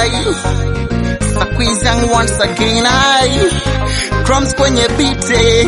I squeezing once again I crumbs kwenye bite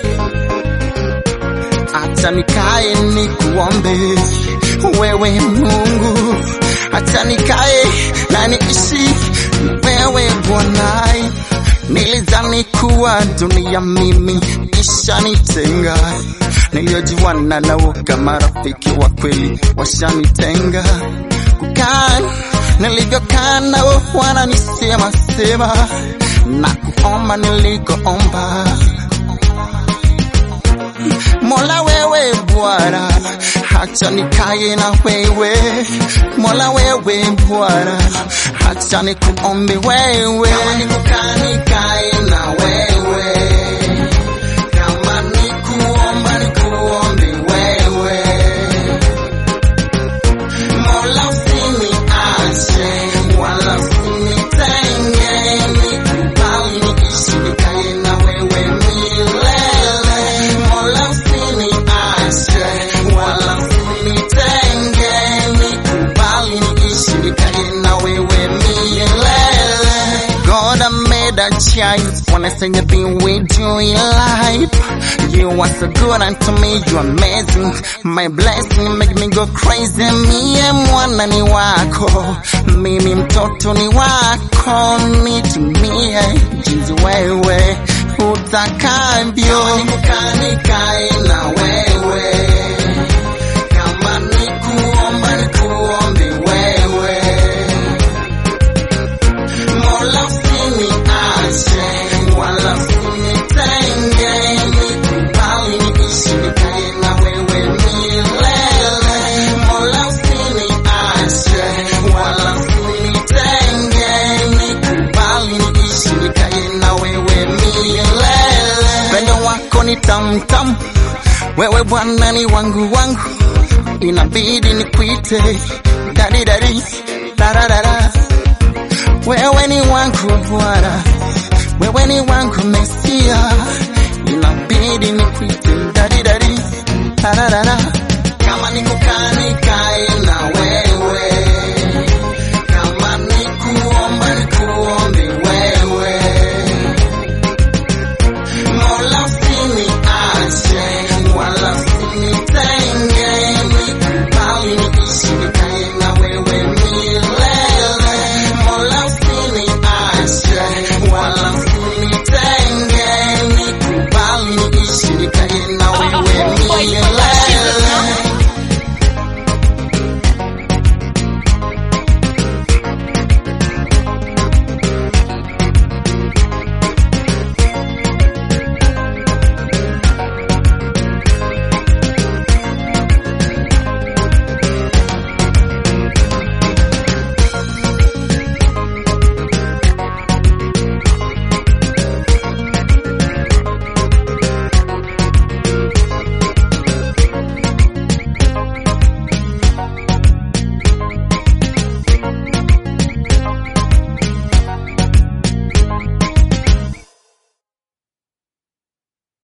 acha nikae nikuombe wewe Mungu, acha nikae na niishi na wewe Bwana. Nilidhani kuwa dunia mimi ishanitenga, niliojuana nao kama rafiki wa kweli washanitenga. Kukaa nilivyokaa nao wananisema sema na kuomba nilikoomba Mola wewe Bwana, acha nikae na wewe. Mola wewe Bwana, acha nikuombe wewe. Kama nikukaa nikae na wewe, kama nikuomba nikuombe wewe. Mola usiniache wala usinitenge, nikubali niishi nikae na wewe milele. Mola usiniache wala usinitenge, nikubali niishi nikae na wewe milele. God I made a choice when I say you've been with you in life. You are so good unto me, you amazing. My blessing make me go crazy. Mie mwana ni wako, mimi mtoto ni wako, nitumie jinsi wewe utakavyo. Nikae na wewe, kama nikuomba nikuombe wewe Mola usiniache wala usinitenge, nikubali niishi nikae na wewe milele. Mola usiniache wala usinitenge, nikubali niishi nikae na wewe milele. Pendo wako ni tamtam, wewe Bwana ni wangu wangu, inabidi nikuite dadi dadi dararara wewe ni wangu Bwana, wewe ni wangu Mesia, inabidi nikuite dadi dadi tararara. Kama nikukaa nikae na